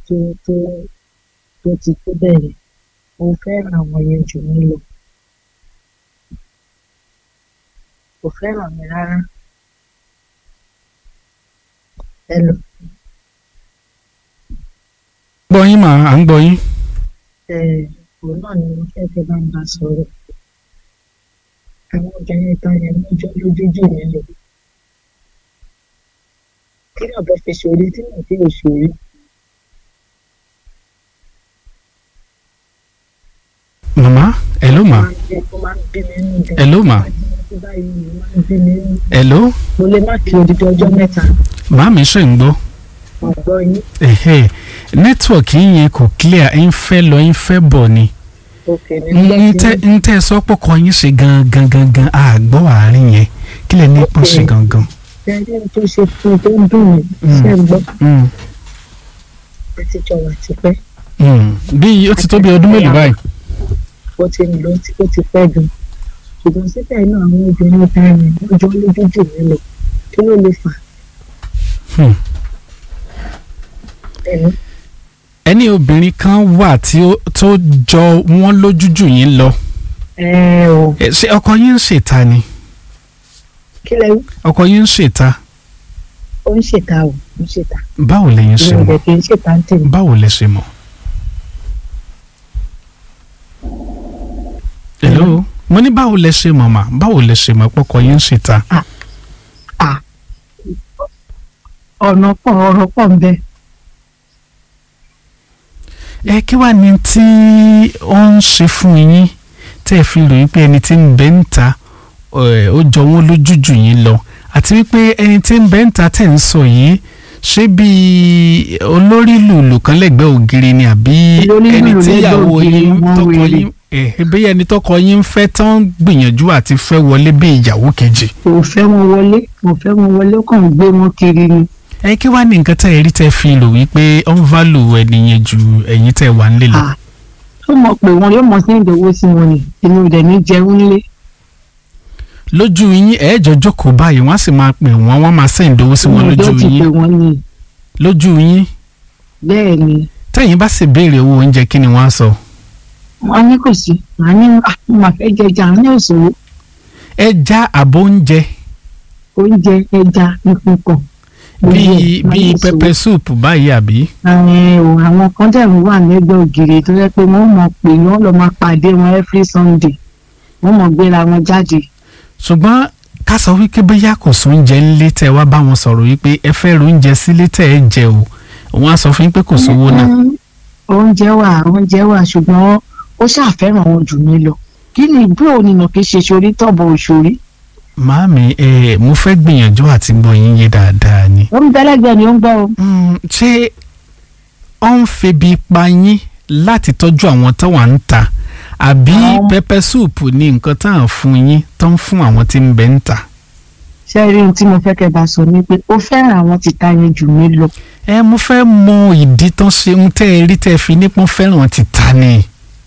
tó tó tó ti tó bẹ̀rẹ̀ mo fẹ́ràn àwọn yẹn jù mí lọ kò fẹ́ràn mi rárá hello gbọ́ yín mà à ń gbọ́ yín. ẹ̀ òun náà ni mo fẹ́ fẹ́ bá ń bá sọ̀rọ̀ àwọn obìnrin tán yẹn mọ́jọ́ lójú jù mí lọ kí náà bọ́ fi ṣòrí tí náà fi òṣòrí màmá hello mà ó máa ń bí mi nínú gan hello mà àti báyìí ó máa ń bí mi nínú hello mo lè má kí odidi ọjọ́ mẹ́ta màmí ṣe ń gbọ́. ọ̀gbọ́n yín ẹ̀hẹ́ nẹ́tíwọ̀kì yẹn kò clear ń fẹ́ lọ ń fẹ́ bọ̀ ni òkè ní ń tẹ́ ń tẹ́ sọ pé ọkọ yín ṣe gangan gangan àgbọ̀ àárín yẹn kí lẹ ní pọ̀ ṣe gangan. ẹni tó ṣe fún un tó ń dùn mí ṣe ń gbọ́ Mm, àti jọ wà tipẹ́ mm. bí ó ti tó bí ọdún mélòó báyìí. ó ti ń lọ ó ti pẹ́ gan ṣùgbọ́n síbẹ̀ náà àwọn obìnrin ta ni wọ́n jọ lójú jù mí lọ kí ló lè fà Hmm. ẹni ẹni obìnrin kan wà tí ó tó jọ wọ́n lójú jù yín lọ ẹ ò Ẹ, ṣé ọkọ yín ń ṣèta ni kí lẹ wí? ọkọ yín ń ṣèta ó ń ṣètà ò ń ṣètà báwo lẹ̀yin ṣe ìrìn mọ̀ rẹ̀ kì í ṣètà ń tèmi báwo lẹ ṣe mọ̀. hello mo ní báwo lẹ ṣe mọ̀ mà báwo lẹ ṣe mọ̀ pọ́kọ yín ń ṣèta. ọ̀nà pọ̀ ọ̀rọ̀ pọ̀ ń bẹ ẹ kí wàá ní tí ó ń ṣe fún yín tẹ́ ẹ fi ròyìn pé ẹni tí ń bẹ ń ta ẹ, ó jọ wọ́n lójú jù yín lọ àti wípé ẹni tí ń bẹ ń ta tẹ̀ ń sọ yìí ṣé bíi olórí lùlù kan lẹ́gbẹ̀ẹ́ ògiri ni àbí Olórí ẹni lùlù tí lẹ́gbẹ̀ẹ́ ìyàwó ògiri yín wọ́n tọkọ wèrè. yín ẹ bí ẹni tọkọ yín ń fẹ́ tán gbìyànjú àti fẹ́ wọlé bí ìyàwó kejì. kò fẹ́ wọn wọlé kò fẹ́ wọn wọlé ó kàn ń gbé wọn kiri ni ẹ kí wàá ní nǹkan tẹ́ ẹ rí tẹ́ fi lò wípé ó ń válù ẹni yẹn ju ẹ̀yin tẹ́ wà ń lè lọ. Ah, ó mọ̀ pé wọn yóò mọ̀ sí ìdòwò sí wọn ni èmi ò dẹ̀ ní jẹun nílé lójú yín ẹ̀ẹ́jọ jókòó báyìí wọ́n á sì máa pè wọ́n wọ́n máa sẹ́yìn dowó sí wọn Èmi ò lójú dẹ̀ ti pè yín wọ́n ni lójú yín bẹ́ẹ̀ ni tẹ́yìn bá sì béèrè owó oúnjẹ kí ni wọ́n á sọ. wọ́n ní kò sí màá ní ah, mo máa fẹ́ jẹ ẹja ní òṣòwò ẹja àbò oúnjẹ oúnjẹ ẹja nǹkan kan bíi bíi pẹpẹ súùpù báyìí àbí. àwọn kan dẹ̀ ń wà lẹ́gbẹ̀ẹ́ ògiri tó yẹ pé wọ́n mọ̀ pé wọ́n lọ máa pàdé wọn every Sunday wọ́n mọ̀ gbéra wọn jáde ṣùgbọ́n ká sọ wípé bóyá kò sóúnjẹ ńlé tẹ́ wá bá wọn sọ̀rọ̀ wípé ẹ fẹ́ ro oúnjẹ sílé tẹ́ ẹ jẹ o wọ́n á sọ fún yín pé kò sówó náà. Mm, oúnjẹ wà oúnjẹ wà ṣùgbọ́n ó ṣàfẹ́ràn wọn jù mí lọ kí ni ìgbó ònìnà kì í ṣe sórí tọ̀bọ̀ òṣòrí màámi ẹ mo fẹ́ gbìyànjú àti gbọ́ yín yé dáadáa ni. ó ń bẹ́lẹ́gbẹ́ ni ó ń gbọ́ o Mm, ṣé ó ń febi pa yín láti tọ́jú àwọn tó wà ń ta àbí Àwọn- pẹpẹ súùpù ní nǹkan tá à ń fún yín tó ń fún àwọn tí ń bẹ ń ta. ṣé rí ohun tí mo fẹ́ kẹ́ bá sọ ni pé ó fẹ́ràn àwọn tìta yẹn jù mí lọ ẹ mo fẹ́ mọ ìdí tán ṣe ń tẹ́ ẹ rí tẹ́ ẹ fi nípọn fẹ́ràn tìta ni.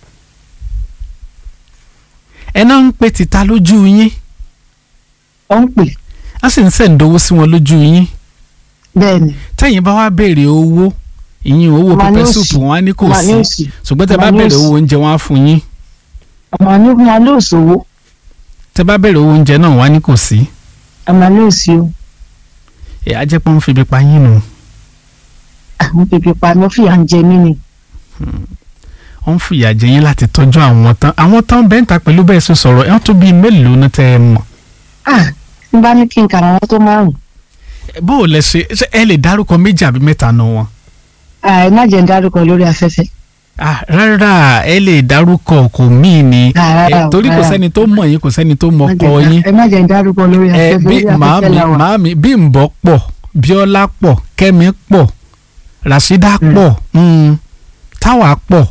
ẹ náà ń pe tìta lójú yín ó ń pè á sì ń sẹ̀ǹdowó sí wọn lójú yín bẹ́ẹ̀ ni tẹ́yìn bá wá béèrè owó ìyín owó Wọ́n á ní pẹpẹ òsì. súùpù wọn á ní kò ọmọ ní sí òsì ṣùgbọ́n tẹ́ bá wọ́n á ní béèrè òsì. owó oúnjẹ wọn á fún yín ọmọ ní wọn ló ṣòwò tẹ́ bá béèrè owó oúnjẹ náà wọn á ní kò sí. ọmọ ní òsì o ẹ á jẹ́ pé wọ́n fi ibi pa yín nù àwọn bèbè pa ló fìyà ń jẹ mí ni wọ́n ń fìyà jẹ yín láti tọ́jú àwọn tán àwọn tán bẹ́ẹ̀ ń ta pẹ̀lú bẹ́ẹ̀ ṣe sọ̀rọ̀ ẹ̀ tó bíi mélòó ní tẹ́ ẹ mọ̀ ah tí n bá ní kí n kà àwọn tó márùn bó o lẹ ṣe ṣé ẹ lè dárúkọ méjì àbí mẹ́ta nù wọn. ah ẹ má jẹ́ ń dárúkọ lórí afẹ́fẹ́ Ah, rárá ẹ lè dárúkọ kò míì ni Ah, rárá Eh, o, torí kò rárá. sẹ́ni tó mọ̀ yín kò sẹ́ni tó mọ̀ Má kọ jẹ́ ń yín dá- ẹ má jẹ́ ń dárúkọ lórí ẹ afẹ́fẹ́ bí lórí màámi afẹ́fẹ́ la wà màámi Bímbọ́ pọ̀ Bíọ́lá pọ̀ Kẹ́mi pọ̀ Ràṣídà Mm. pọ̀ mm, Táwà pọ̀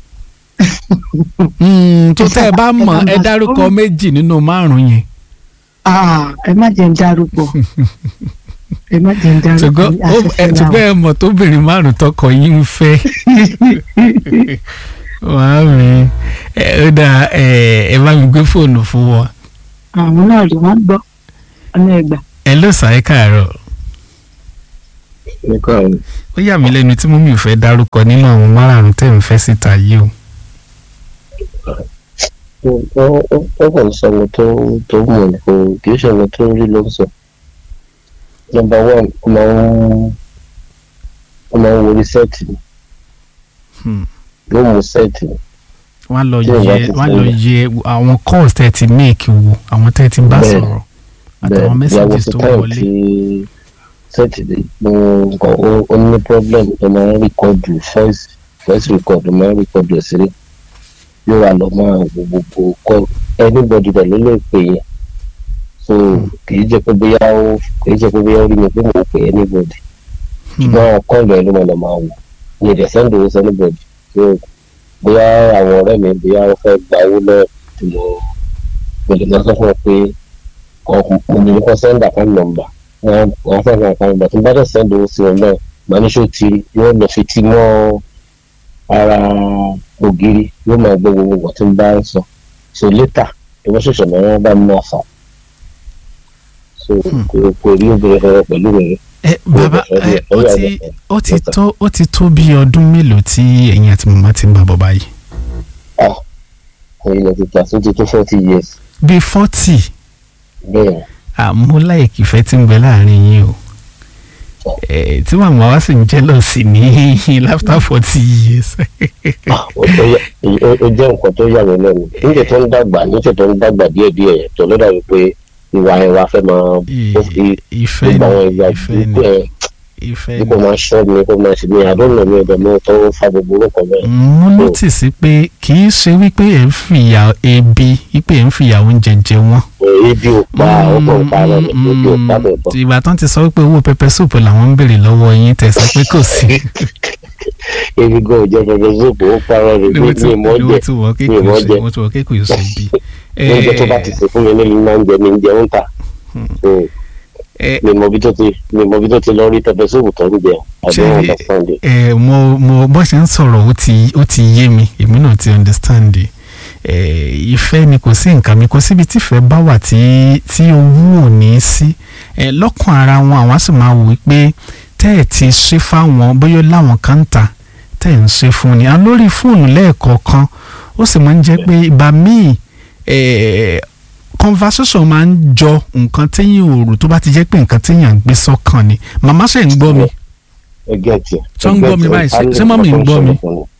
Mm, tó Ẹ tẹ́ ẹ sábà- bá ẹ mọ̀ sábà ẹ dárúkọ sọ̀rọ̀. méjì nínú márùn yẹn ah ẹ má jẹ́ ń dárúkọ ẹ má jẹ́ ń dárúkọ ṣùgbọ́n lórí ó- ẹ- afẹ́fẹ́ la ṣùgbọ́n wà ẹ mọ̀ tóbìnrin márùn tọkọ yín ń fẹ́ màámi ẹ ó dà ẹ ẹ bá mi gbé fóònù fún wọn. àwọn náà rí wọn gbọ́ ọ̀nà ẹ̀gbà ẹ ló sàáyé káàárọ̀ nípa àwọn ó yà mí lẹ́nu tí mọ́mí ò fẹ́ dárúkọ nínú àwọn márààrún tẹ̀ ń fẹ́ síta yìí o. ó kàn ń sọ ọmọ tó tó mọ̀ kò kì í ṣe ọmọ tó rí ló ń sọ. nọ́mbà one ó máa ń ó máa ń worí sẹ́ẹ̀tì ni Hmm. yóò mú sẹ́ẹ̀tì ni wọ́n á lọ Tí ò bá yẹ ti wọ́n á lọ sílẹ̀. yẹ àwọn calls tẹ̀ ti make wo àwọn tẹ̀ ti bá Bẹ́ẹ̀. sọ̀rọ̀ àtàwọn messages tó táìmù wọlé. tí sẹ́ẹ̀tì dé mo nǹkan ó- ó ní problem tó máa ń rìkọ́dù voice voice record ló máa ń rìkọ́dù ẹ̀ sílẹ̀ yóò wà lọ máa wo gbogbo call anybody dẹ̀ ló lè pè yẹn so kì í jẹ́ pé bóyá ó kì í jẹ́ pé bóyá ó rí mi pé mo pè anybody Hmm. ṣùgbọ́n àwọn kọ́ọ̀lù ẹ̀ ló máa lọ máa wò ní ìdẹ̀ send owó sí anybody so bóyá àwọn ọ̀rẹ́ mi bóyá wọ́n fẹ́ gba owó lọ́ọ̀ tí mo mo lè máa sọ fún ọ pé ọkùn mo ní kọ́ send account number wọ́n wọ́n fẹ́ fún account number tí n bá dẹ̀ send owó sí wọn náà màá ní ṣó ti yóò lọ fi ti mọ́ ara ògiri yóò máa gbọ́ gbogbo nǹkan tí n bá ń sọ so later tó bá ṣẹ̀ṣẹ̀ máa wọ́n bá mi máa fà so kò kò rí obìnrin kankan pẹ̀lú rẹ̀ ẹ bàbá ẹ ó ti ó ti tó ó ti tó bí ọdún mélòó tí ẹ̀yin àti màmá ti ń bá bọ̀ báyìí. ah ẹ̀yin ti ta tó ti tó forty years bíi forty bẹ́ẹ̀ àmú láìkì ìfẹ́ tí ń bẹ láàrin yín o Eh, tí màmá wa sì ń jẹ́ lọ sí ní after forty years. ah ó tó yà ó ó jẹ́ nǹkan tó yà mí lẹ́nu níjẹ́ tó ń dàgbà níjẹ́ tó ń dàgbà díẹ̀díẹ̀ tó ló dàbí pé ìwà ẹ̀ wá fẹ́ máa ó fi ìfẹ́ gbogbo àwọn ni ìwà ìfẹ́ ni burúkú ẹ̀ ìfẹ́ bí ni. kò máa ṣọ́ mi kò máa ṣe mí àdóńnà mi ọ̀dọ̀ mi tó ń fa gbogbo orúkọ bẹ́ẹ̀. mo nọ́tìsì pé kì í ṣe wípé ẹ̀ ń fìyà ebi wípé ẹ̀ ń fìyà oúnjẹ jẹ wọ́n. ebi ò pa ọkọ̀ ò pa rẹ̀ ebi ò pa bẹ̀ bọ̀. ìgbà tán ti sọ wípé owó pẹpẹ súùpù làwọn ń béèrè lọ́wọ́ yín tẹ̀sán pé kò sí. ebi gan ò jẹ́ pẹpẹ sóòpù ó parọ́ rẹ̀ ni ní mo ti ìmọ̀ ni mo jẹ́ ti wọ mi ò mọ̀ kékeré jẹ́. mo ti wọ kékeré ṣe bí. oúnjẹ tó bá ti sè fún mi nílùú máa ń jẹ mi ń jẹun ta. So, ẹ mi mọ bí tó ti mi mọ bí tó ti lọ rí pẹpẹ sóòpù tó ń jẹ I Ṣé- don't understand it. ẹ mo mo bó ṣe ń sọ̀rọ̀ ó ti ó ti yé mi èmi náà ti understand ẹ ìfẹ́ ni kò sí nǹkan mi kò síbi tífẹ́ bá wà tí tí owó ò ní í sí ẹ lọ́kàn ara wọn àwọn á sì máa wò wípé tẹ́ ẹ̀ ti ṣe fáwọn bóyá láwọn kan ń ta tẹ́ ẹ̀ ń ṣe fún ni àwọn lórí fóònù lẹ́ẹ̀kọ̀ọ̀kan ó sì máa ń jẹ́ pé ìgbà míì ẹ conversation máa ń jọ nǹkan téèyàn ò rò tó bá ti jẹ́ pé nǹkan téèyàn gbé sọ́kàn ni màmá ṣe ń gbọ́ mi. ẹ gẹ́ẹ̀tì. Ṣé ń gbọ́ mi báyìí? Ṣé- ṣé mọ́mì ń gbọ́ mi?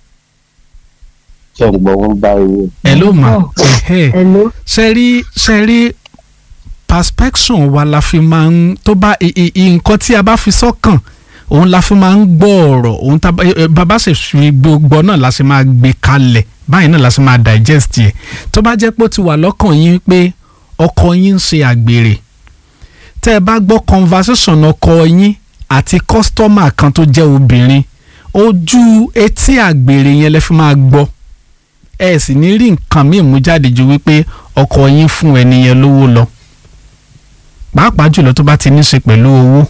ṣé ń gbọ́ wọn bá ewu. ẹ ló mà Oh. ẹhẹ hello ṣe rí ṣe rí perspection wa la fi máa ń tó bá i- i- i- nǹkan tí a bá fi sọ́kàn òun la fi máa ń gbọ́ ọ̀rọ̀ òun tá bá- ẹ- bàbá ṣe fi gbogbo náà la ṣe máa gbé kalẹ̀ báyìí náà la ṣe máa digest yẹ tó bá jẹ́ pé ó ti wà lọ́kàn yín pé ọkọ yín ń ṣe àgbèrè tẹ́ ẹ bá gbọ́ conversation ọkọ yín àti kọ́sítọ́mà kan tó jẹ́ obìnrin ojú etí àgbèrè yẹn lẹ fi máa gbọ́ ẹ sì ní rí nǹkan míì mú jáde ju wípé ọkọ yín fún ẹni yẹn lówó lọ pàápàá jùlọ tó bá ti ní í ṣe pẹ̀lú owó.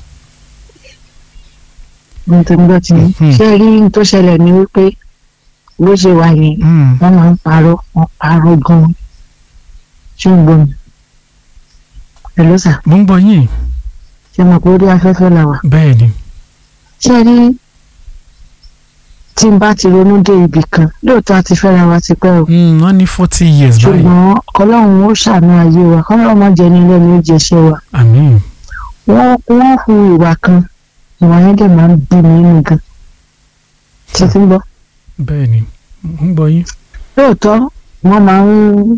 mo ti ń gbọ́ ti ní Mhm. ṣé rí n tó ṣẹlẹ̀ ní wípé bó ṣe wà yẹn Mm. wọ́n máa ń parọ́ wọ́n parọ́ gan-an ṣé ń gbọ́ mi hello sir mo ń gbọ́ yín ṣé mo kó rí afẹ́fẹ́ la wà bẹ́ẹ̀ ni. ṣé rí tí n bá ti ronú dé ibì kan lóòótọ́ a ti fẹ́ra wa ti pẹ́ o Mm, wọ́n ní forty years báyìí. ṣùgbọ́n ọlọ́run ó ṣàánú ayé wa kọ́lọ́run má jẹ́ ní lẹ́nu ó jẹ́ṣẹ́ wa àmín. wọ́n wọ́n hu ìwà kan ìwà yẹn dẹ̀ máa ń bí mi nínú gan ṣe ti ń gbọ́ bẹ́ẹ̀ ni mo ń gbọ́ yín. lóòótọ́ wọ́n máa ń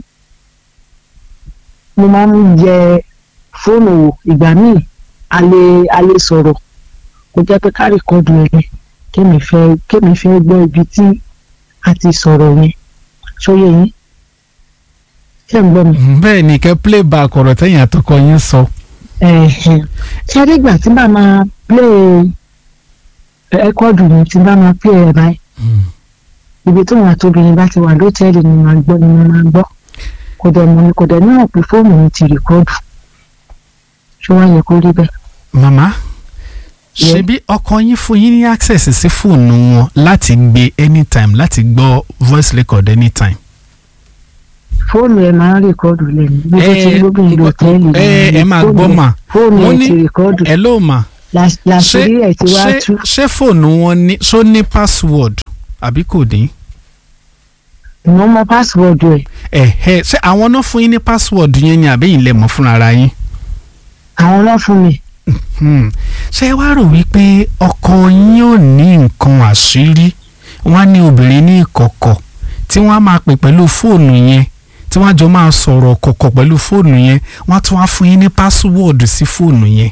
mo máa ń yẹ fóònù wò ìgbà míì a lè a lè sọ̀rọ̀ kó jẹ́ pé ká rìkọ́dù ẹ̀ yẹn kémi fẹ́ kémi fẹ́ gbọ́ ibi tí a ti sọ̀rọ̀ yẹn sóyè yín ṣé ń gbọ́ mi. Mm, bẹ́ẹ̀ ni kẹ́ playback ọ̀rọ̀ tẹ̀yìn àtọkọ yín sọ. Ẹ̀hẹ̀n. ṣé nígbà tí bá máa play ẹ̀kọ́dù mi tí bá máa play ẹ̀ báyìí Mm. ibi tí wọn àtòbìnrin bá ti wà lótẹ́ẹ̀lì ni màá gbọ́ ni mo máa gbọ́ kò dẹ̀ mọ̀ kò dẹ̀ níwọ̀n pé fóònù mi ti rìkọ́dù ṣé wọ́n yẹ kó rí bẹ́ẹ̀. màmá Yeah. ṣebí ọkọ yín fún yín ní access sí fóònù wọn láti gbé anytime láti gbọ́ voice record anytime. fóònù ẹ̀ máa ń rìkọ́dù lẹ́nu bí ó ti ẹ gbóbìnrin lótẹ́ẹ̀lì ẹ ẹ máa gbọ́ mà fóònù wọ́n ẹ̀ ní ti rìkọ́dù ẹ ló mà Làṣ- ṣé làṣírí ẹ̀ ti wá ṣé tú ṣé fóònù wọn ní ṣó ní password àbí kò ní. ìwọ́n mọ pásíwọ́ọ̀dù ẹ̀ ẹ̀hẹ́ ṣé àwọn náà fún yín ní password yẹn ni àbí yín lè mọ̀ fúnra ara yín. àwọn náà fún mi Hmm. ṣé ẹ wá rò wípé ọkọ yín ò ní nǹkan àṣírí wọn á ní obìnrin ní ìkọ̀kọ̀ tí wọ́n á máa pè pẹ̀lú fóònù yẹn tí wọ́n á jọ máa sọ̀rọ̀ kọ̀kọ̀ pẹ̀lú fóònù yẹn wọ́n á tún wá fún yín ní pásíwọ́ọ̀dù sí fóònù yẹn.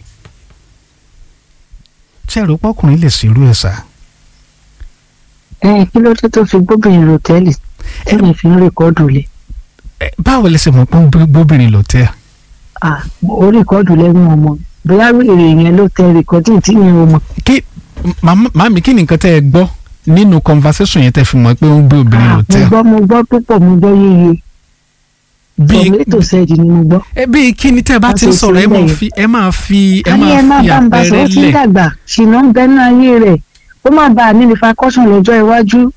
ṣé ẹ rò pọ́kùnrin lè ṣerú ẹ̀ sá. ẹ kí ló dé tó fi gbóbìnrin lòtẹ́ẹ̀lì tí mi fi ń rìkọ́dù lé Ẹ, báwo lẹ ṣe mọ̀ pé ó ń gbóbìnrin lọ́tẹ̀? ah ó rìkọ́dù lẹ́nu ọmọ bóyá wèrè yẹn ló tẹ rìkọ́dù tí mi ò mọ̀ kí màmá- màmí kí ni nǹkan tẹ́ ẹ gbọ́ nínú conversation yẹn tẹ́ fi mọ̀ pé ó ń gbé obìnrin Ah, mo lọ́tẹ̀? gbọ́ mo gbọ́ púpọ̀ mo gbọ́ yéye bíi tòmẹ́tò sẹ́ẹ̀dì ni mo gbọ́. ẹ bíi kí ni tẹ́ ẹ bá ti ń Wọ́n ṣe sọ̀rọ̀ ẹ máa sílẹ̀ fi ẹ máa fi ẹ a ní ẹ má máa fi bá ń bá àpẹẹrẹ sọ ó ti ń lẹ̀. dàgbà ṣìnà ń bẹnu ayé rẹ̀ ó má bàa ní ìfakọ́sùn lọ́jọ́ iwájú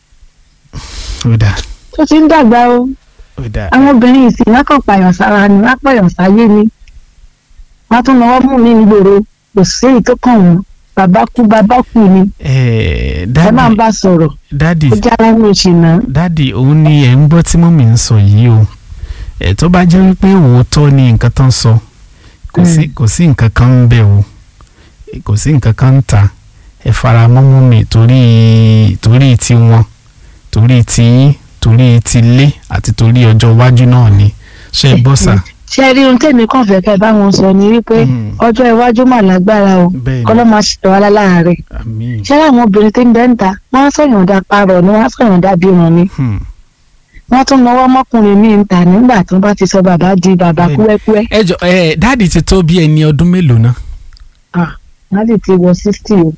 ó dà tó ti ń dàgbà o ó dà àwọn obìnrin ìsìn wọn kàn pààyàn sára ni wọn pààyàn sáyé ni wọn tún lọ́wọ́ mú mi nígboro kò sí èyí tó kàn wọ́n bàbá kú bàbá kú ni ẹ ẹ máa ń dádì bá sọ̀rọ̀ dádì ó já lẹ́nu ìṣìnà dádì òun ni ẹ̀ ń gbọ́ tí mọ́mì ń sọ yìí o ẹ̀ tó bá jẹ́ wípé òótọ́ ni nǹkan tán sọ kò sí kò sí nǹkan kan ń bẹ̀ o kò sí nǹkan kan ń ta ẹ fara mọ́ mọ́mì torí torí tiwọn torí tiyín torí tilé àti torí ọjọ́ iwájú náà ni ṣe é gbọ́ sà. ṣe rí ohun tèmi kàn fẹ́ kẹ́ bá wọn sọ ni wípé Mm. ọjọ́ iwájú mà lágbára o bẹ́ẹ̀ kọ́ ló ni máa ṣètò wa láàárẹ̀ àmín ṣé àwọn obìnrin tí ń bẹ́ ń ta wọ́n á sọ̀yàn dá parọ̀ ni wọ́n á sọ̀yàn dá bímọ ni Hmm. wọ́n tún náwó mọ́kùnrin míì ń ta nígbà tó bá ti sọ bàbá di bàbá Bẹ́ẹ̀ni. kúẹ́kúẹ́ ẹ jọ ẹ dáàdì ti tó bí ẹni ọdún mélòó náà. wọ́n sì ti wọ sixty o.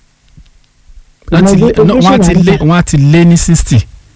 wọ́n ti lé- Ọmọ no, wọ́n á ti ojú lé ṣì wọ́n á ti lé ní sixty.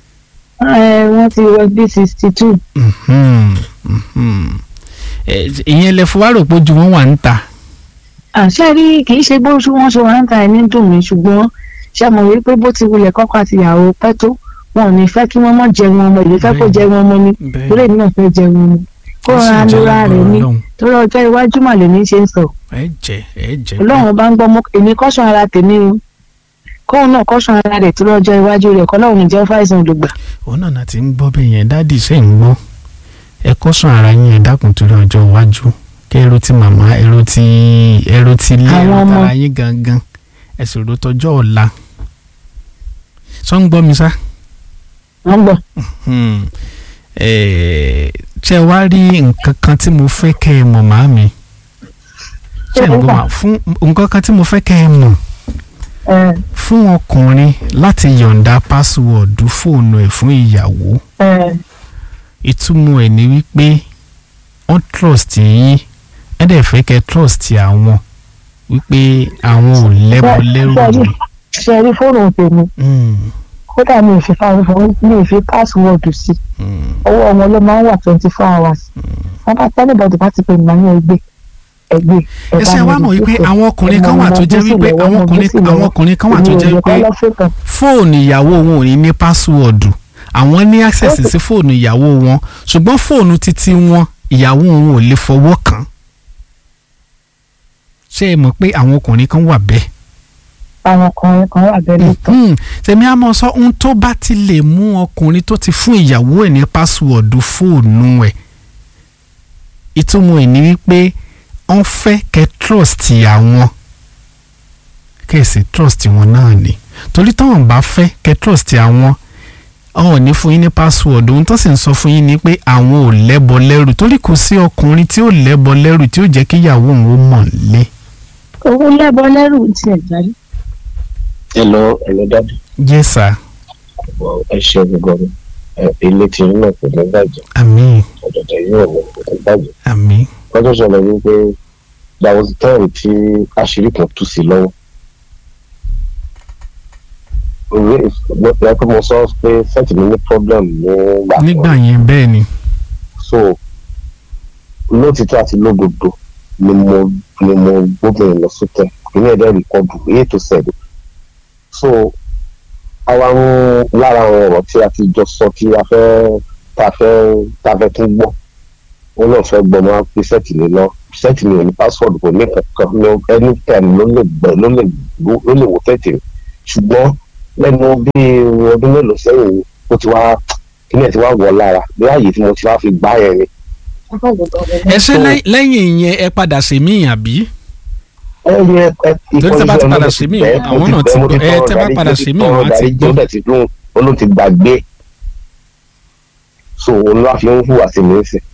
Ẹ, wọ́n ti wọ bí sixty two. Mhm, mhm. Ẹ, ìyẹn lẹ fún wa rò pé ojú wọn wà ń ta. àṣẹ rí kì í ṣe bó ṣe wọ́n ṣe wọ́n ń ta ẹni dùn mí ṣùgbọ́n ṣe mọ̀ wípé bó ti wulẹ̀ kọ́kọ́ àti ìyàwó pẹ́ tó wọn ò ní fẹ́ kí wọ́n mọ̀ jẹun ọmọ ìlú fẹ́ kó Bẹ́ẹ̀ni. jẹun ọmọ ni torí èmi náà fẹ́ jẹun ọmọ kó ra lóra rẹ̀ ní torí ọjọ́ iwájú mà lèmi ṣe ń sọ ẹ jẹ ẹ jẹ ọlọ́run bá ń gbọ́ mọ́ èmi kọ́sùn ara tèmi o kóun náà kọ́sùn ara rẹ̀ torí ọjọ́ iwájú rẹ̀ kọ́ lọ́run jẹ́ fáìsàn olùgbà òun náà náà ti ń gbọ́ bẹ́ẹ̀ yẹn dáàdì ṣe ń gbọ́ ẹ kó sùn ara yín ẹ dákun torí ọjọ́ iwájú kí ẹrú ti màmá ẹrú ti ẹrú ti lé Àwọn ẹrú ọmọ. tara yín gangan ẹ sì rò tọjọ́ ọ̀la sọ ń gbọ́ mi sá. wọ́n gbọ́ Hmm. Eh, ṣé ẹ wá rí nǹkan kan tí mo fẹ́ kẹ́ ẹ mọ̀ màámi ṣé ẹ ń gbọ́ mà fún nǹkan kan tí mo fẹ́ kẹ́ ẹ mọ̀ ẹ fún ọkùnrin láti yọ̀ǹda pásíwọ̀dù fóònù ẹ̀ fún ìyàwó ẹ ìtumọ̀ ẹ̀ ni wípé wọ́n trust yín ẹ̀ dẹ̀ fẹ́ kẹ́ trust àwọn wípé àwọn ò lẹ́bọ lẹ́rù Ṣé- ni. ṣe rí fóònù tèmi Hmm, kódà mi ò fi fáwọn mi ò fi páàsìwọ́ọ̀dù sí hmm. ọwọ́ wọn ló máa ń wà twenty four hours wọn bá tẹ́lẹ̀ bọ́dù bá ti pè mí ní ẹgbẹ́ ẹgbẹ́ ẹ ṣe wá mọ̀ wípé àwọn ọkùnrin kan wà tó jẹ́ wípé àwọn ọkùnrin àwọn ọkùnrin kan wà tó jẹ́ wípé fóònù ìyàwó wọn ò ní ní pásíwọ̀dù àwọn ní access sí fóònù ìyàwó wọn ṣùgbọ́n fóònù títí wọn ìyàwó wọn ò lè fọwọ́ kàn. ṣé ẹ mọ̀ pé àwọn ọkùnrin kan wà bẹ́ẹ̀. àwọn ọkùnrin kan wà bẹ́ẹ̀ lóòótọ́ Hmm, tèmi á mọ̀ sọ ohun tó bá ti lè mú ọkùnrin tó ti fún ìyàwó ẹ̀ ní pásíwọ̀dù fóònù ẹ̀ ìtumọ̀ ẹ̀ ní wípé wọ́n fẹ́ kẹ́ trust àwọn kẹ́sì trust wọn náà ni torí táwọn bá fẹ́ kẹ́ trust àwọn àwọn ò ní fún yín ní password ohun tó sì ń sọ fún yín ni pé àwọn ò lẹ́bọ lẹ́rù torí kò sí ọkùnrin tí ò lẹ́bọ lẹ́rù tí ó jẹ́ kí ìyàwó òun ó mọ̀ lé. owó lẹ́bọ lẹ́rù ti ẹ̀ jáde. hello hello dadi yes sir ẹ ṣe gbogbo ẹ ilé tí yín náà kò ní bàjẹ́ àmín ọ̀dọ̀dọ̀ yín ò ní kò ní bàjẹ́ àmín wọ́n tó sọ̀rọ̀ wípé there was a time tí àṣírí kan tú sí lọ́wọ́ òwe ìpínlẹ̀ mo sọ pé sẹ́ǹtì mi ní problem nígbà kan. nígbà yẹn bẹ́ẹ̀ ni so lótìtọ́ àti lódodo ni mo ni mo gbóbìnrin lọ sókè ìní ẹ̀dẹ́ rìkọ́dù èyí tó sẹ̀dọ̀ so àwa ń lára àwọn ọ̀rọ̀ tí a ti jọ sọ tí a fẹ́ tá a fẹ́ tá a fẹ́ tún gbọ́ ó lọ fẹ́ gbọ́ máa fi sẹ́ẹ̀tì mi lọ sẹ́ẹ̀tì mi ò ní password kò ní kankan ní anytime ló lè gbọ́ ló lè ló lè wò sẹ́ẹ̀tì mi ṣùgbọ́n lẹ́nu bí ọdún mélòó sẹ́yìn ó ti wá kíni ẹ̀ ti wá wọ̀ lára bí ààyè tí mo ti wá fi gbá yẹn ni. ẹ ṣe lẹ́yìn- lẹ́yìn ìyẹn ẹ padà ṣe mí àbí ẹ yẹ ẹ Torí tẹ́ bá ti padà ṣe mí, àwọn náà ti gbọ́. Ẹ, tẹ́ bá padà ṣe mí, àwọn á ti gbọ́. ó dẹ̀ ti dún olóhùn ti gbàgbé so òun ló wá fi ń hùwà sí mi ń sìn.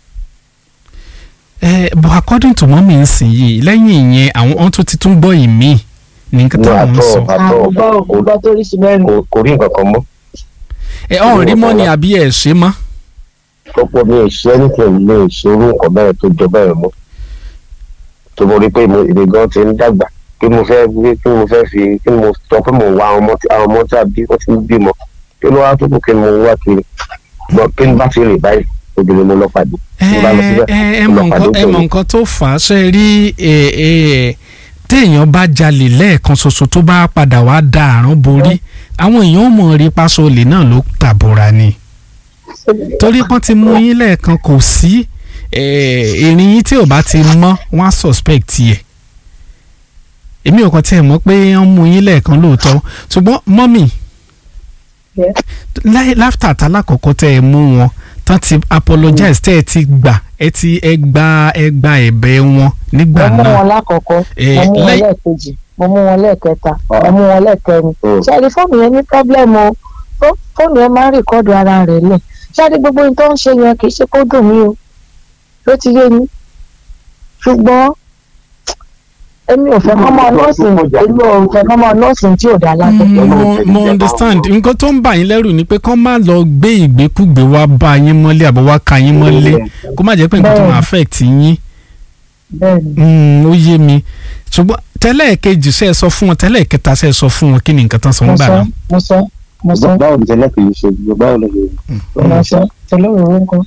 ẹ but according to mọ́mí nsìn yìí lẹ́yìn ìyẹn àwọn ohun tó ti tún gbọ́ ìmí ní nǹkan ní táwọn ń àtọ sọ àtọ àgbọ̀ ògbọ́ tó rí sí mẹ́rin. kò kò rí nǹkan kan mọ́ ẹ ọ̀hún rí mọ́ ni àbí ẹ̀ ṣe mọ́ tọ́pọ̀ mi ò ṣe anything mi ò ṣe irú nǹkan bẹ́ẹ̀ tó jọ bẹ́ẹ̀ mọ́ tó mo rí pé mo èmi gan ti ń dàgbà kí mo fẹ́ gbé kí mo fẹ́ fi kí mo sọ pé mo wá àwọn ọmọ tí àwọn ọmọ tí a bí wọ́n ti ń bímọ kí ló wá tó kù kí mo wá kiri gbọ́n kí n bá fi rìn báyìí obìnrin mo lọ pàdé ẹ mo bá lọ síbẹ̀ ẹ ẹ mo mọ lọ pàdé nǹkan ẹ mọ pẹ̀lú nǹkan tó fà á ṣe rí ẹ ẹ téèyàn bá jalè lẹ́ẹ̀kan ṣoṣo tó bá padà wá da àrùn borí àwọn èèyàn ò mọ̀ rí paṣọ olè náà ló tàbóra ni torí pọ́n ti mú yín lẹ́ẹ̀kan kò sí ìrìn yín tí ò bá ti mọ́ wọ́n á suspect yẹ èmi ò kàn tiẹ̀ mọ̀ pé wọ́n mú yín lẹ́ẹ̀kan lóòótọ́ ṣùgbọ́n mọ́mì Yes. láì- láftà tálákọ̀ọ́kọ́ tẹ́ ẹ mú wọn tán ti apologize tẹ́ ẹ ti gbà ẹ ti ẹ gba ẹ gba ẹ̀bẹ̀ wọn nígbà mo mú náà wọn lákọ̀ọ́kọ́ Eh, mo mú wọn lẹ́yìn- lẹ́ẹ̀kejì mo mú wọn lẹ́ẹ̀kẹta mo mú wọn lẹ́ẹ̀kẹrin Mm. ṣáàdì fóònù yẹn ní pọ́blẹ́mù o Fó- fóònù yẹn máa ń rìkọ́dù ara rẹ̀ lẹ̀ ṣáàdì gbogbo ohun tó ń ṣe yẹn kì í ṣe kó dùn mí o ló ti yé mi ṣùgbọ́n èmi ò fẹ́ kọ́ mọ́ nọ́ọ̀sì èmi ò fẹ́ kọ́ mọ́ nọ́ọ̀sì tí ò dá lábẹ́. Mm, mo mo understand nǹkan tó ń bà yín lẹ́rù ni pé kán má lọ gbé ìgbékúgbé wá bá yín mọ́lé àbọ̀ wá ka yín mọ́lé kó má jẹ́ pé nǹkan tó máa affect yín bẹ́ẹ̀ni Mm, ó yé mi ṣùgbọ́n tẹ́lẹ̀ kejì ṣe é sọ fún wọn tẹ́lẹ̀ kẹta ṣe é sọ fún wọn kí ni nǹkan tán sọ ń mo gbà sọ náà. mo sọ mo sọ báwo ni tẹ́lẹ̀ kì í ṣe báwo ló ṣe mo sọ tẹ̀lé òwúrọ̀ nǹkan.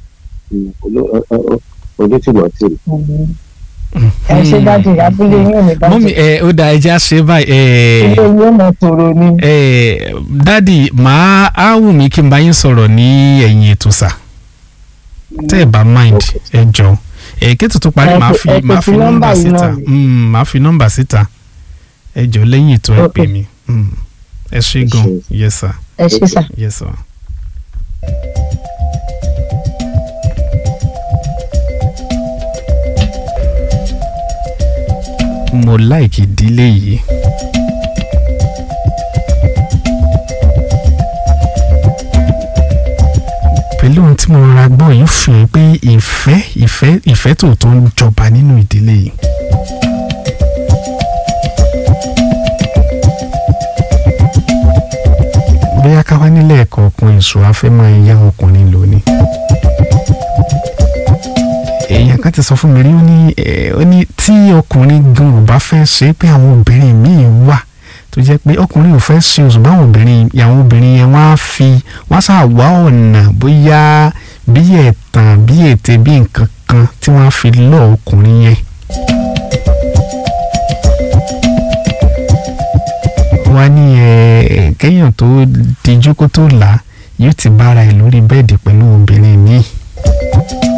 ojú tí mo ti rí. ẹ ṣe dájú abúlé yín ò ní mọ́mí bàjẹ́ ẹ ó da ẹja ṣe báyìí ẹ ilé yín ò mọ̀ tòrò ni. ẹ dádì màá á wù mí kí n bá yín sọ̀rọ̀ ní ẹ̀yìn ètò sà tẹ́ ẹ bá mind ẹ jọ ẹ kí ètò tó parí Ẹ màá fi- fi ẹ fi màá fi fi nọ́mbà nọ́mbà yìí síta náà ni. Mm, màá fi nọ́mbà síta ẹ jọ lẹ́yìn ètò ẹ Ok. pè mí Mm. ẹ ṣé gan ṣé. yes sir ẹ ṣe sà. yes sir. mo like ìdílé yìí. pẹ̀lú ohun tí mo ra gbọ́ yìí fi hàn pé ìfẹ́ ìfẹ́ ìfẹ́ tòótọ́ ń jọba nínú ìdílé yìí. bóyá ká wá nílẹ̀ ẹ̀kọ́ ọkùnrin ìṣòro afẹ́ máa ń yá ọkùnrin lónìí. èèyàn kan ti sọ fún mi rí ó ní ẹ, ó ní tí ọkùnrin gan ò bá fẹ́ ṣe é pé àwọn obìnrin míì wà tó jẹ́ pé ọkùnrin ò fẹ́ ṣe oṣù báwọn obìnrin àwọn obìnrin yẹn wọ́n á fi wọ́n á ṣáà wá ọ̀nà bóyá bí ẹ̀tàn bí ète bí nǹkan kan tí wọ́n á fi lọ́ ọkùnrin yẹn. wá ní ẹ kéèyàn tó dijú kó tó là á yóò ti bára ẹ lórí bẹ́ẹ̀dì pẹ̀lú obìnrin míì